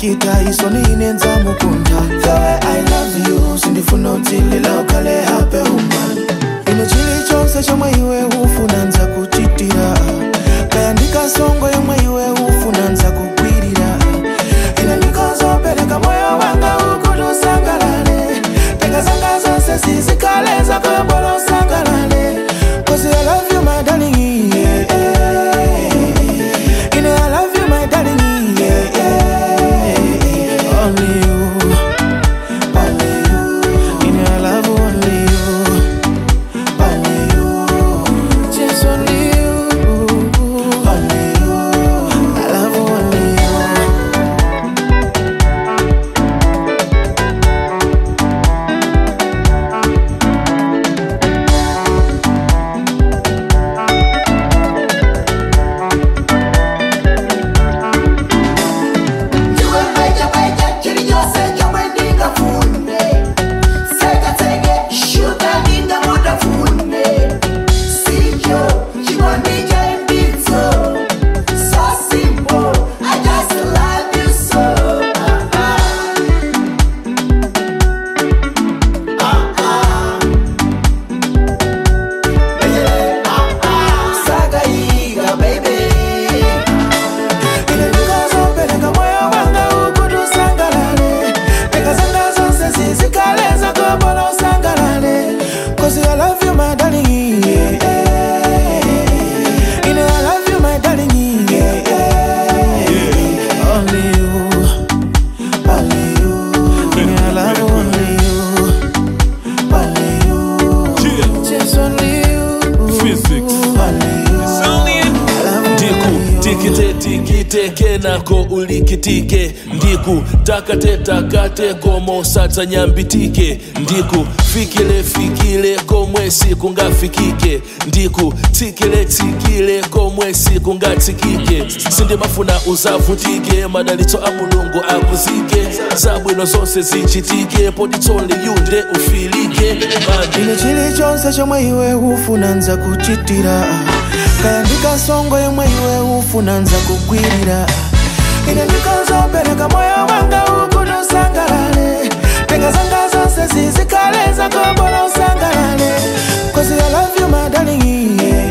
nikita isoni inenza mukunda the way i love you sindifuna utilila ukale hape human ino chili chonse chomwe iwe ufuna nza kuchitira kaya ndikasongo yomwe iwe ufuna nza kugwirira ine ndikozopereka moyo wanga ukuti usangalale tenga zanga zonse zizikale zakoyobola usangalale cause i love you my darling yeah, yeah. ine i love you my darling yeah, yeah. only you only you ine i love only you only you just only you only you i love only you Iwe meja meja chiri chose chomwe ndingafune sekatenge shuka ndingamudafune sicho chikondi cha imbitso so simple i just love you so ah, ah. Ah, ah. Yeah, ah, ah. Sakaiga, baby ine ndikozopereka moyo wanga ukuti usangalale tenga zanga zonse zizikale zakobola usangalale cause i love you my darling yeah, yeah. ine i love you my darling yeah, yeah. only you only you ine i love only you only you just only you Physics. only you I love ndiku only you. tikite tikiteke nako ulikitike ndiku takate takate komo satsa nyambitike ndiku fikile fikile komwe sikungafikike ndiku tsikile tsikile komwe sikungatsikike sindimafuna uzavutike madalitso a mulungu akuzike zabwino zonse zichitike potitsole yunde ufilike mandi ine chilichonse chomwe iwe ufuna nza kuchitira kaya ndikasongo yomwe iwe ufuna nza kugwirira ine ndikozopereka moyo wanga ukuti usangalale tenga zanga zonse zizikale zakobola usangalale cause i love you my darling yeah,